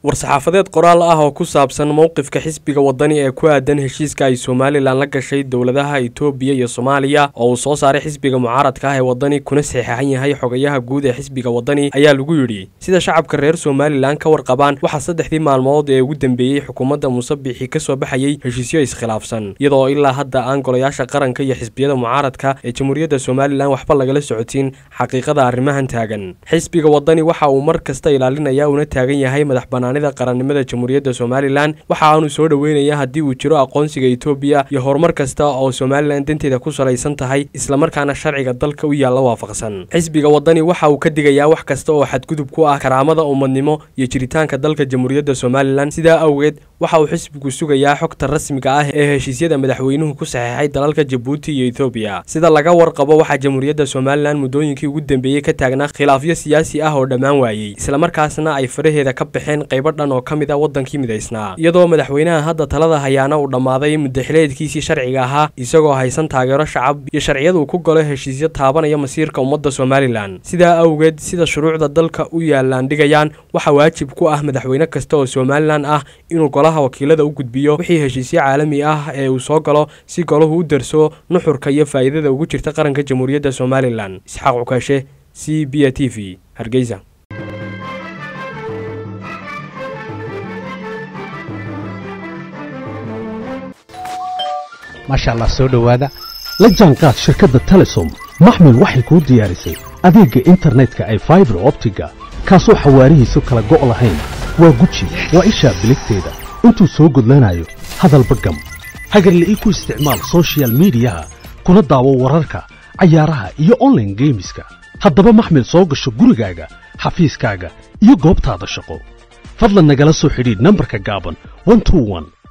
war-saxaafadeed qoraal ah oo ku saabsan mowqifka xisbiga wadani ee ku aadan heshiiska ay somalilan la gashay dowladaha itoobiya iyo soomaaliya oo uu soo saaray xisbiga mucaaradka ah ee wadani kuna saxeexan yahay xogayaha guud ee xisbiga wadani ayaa lagu yidhi sida shacabka reer somalilan ka warqabaan waxaa saddexdii maalmood ee ugu dambeeyey xukuumadda muuse biixi ka soo baxayey heshiisyo iskhilaafsan iyadoo ilaa hadda aan golayaasha qaranka iyo xisbiyada mucaaradka ee jamhuuriyadda somalilan waxba lagala socotiin xaqiiqada arrimahan taagan xisbiga wadani waxa uu mar kasta ilaalinaya una taagan yahay madax banaanida qarannimada jamhuuriyadda somalilan waxa aanu soo dhoweynaya haddii uu jiro aqoonsiga etoobiya iyo horumar kasta oo somalilan danteeda ku salaysan tahay islamarkaana sharciga dalka u yaalla waafaqsan xisbiga wadani waxa uu ka digayaa wax kasta oo xadgudub ku ah karaamada ummadnimo iyo jiritaanka dalka jamhuuriyadda somalilan sidaa awgeed waxa uu xisbigu sugayaa xogta rasmiga ah ee heshiisyada madaxweynuhu ku saxeexay dalalka jabuuti iyo etoobiya sida laga warqabo waxaa jamhuuriyadda somalilan muddooyinkii ugu dambeeyey ka taagnaa khilaafyo siyaasi ah oo dhammaan waayey islamarkaasna ay faraheeda ka baxeen qaybo dhan oo ka mid a waddankii midaysnaa iyadoo madaxweynaha hadda talada hayaana uu dhammaaday muddaxileedkiisii sharciga ahaa isagoo haysan taageero shacab iyo sharciyad uu ku galo heshiisyo taabanaya masiirka ummadda somalilan sidaa awgeed sida shuruucda dalka u yaalaan dhigayaan waxaa waajib ku ah madaxweyne kasta oo somalilan ah inuu golaha wakiilada u gudbiyo wixii heshiisyo caalami ah ee uu soo galo si golahu u darso nuxurka iyo faa'iidada ugu jirta qaranka jamhuuriyadda somalilan isxaaq cukaashe c b a t v hargeysa maasha allah soo dhowaada la jaanqaad shirkadda telesom maxmil waxay kuu diyaarisay adeegga internetka ay faibar optiga kaasoo xawaarihiisu kala go' lahayn waa guji waa ishaa biligteeda intuu soo gudlanayo hadalba gam hagarle ii ku isticmaal sochial midiyaha kuna daawo wararka cayaaraha iyo onlaine geemiska haddaba maxmil soo gasho gurigaaga xafiiskaaga iyo goobtaada shaqo fadlan nagala soo xidhiidh nambarka gaaban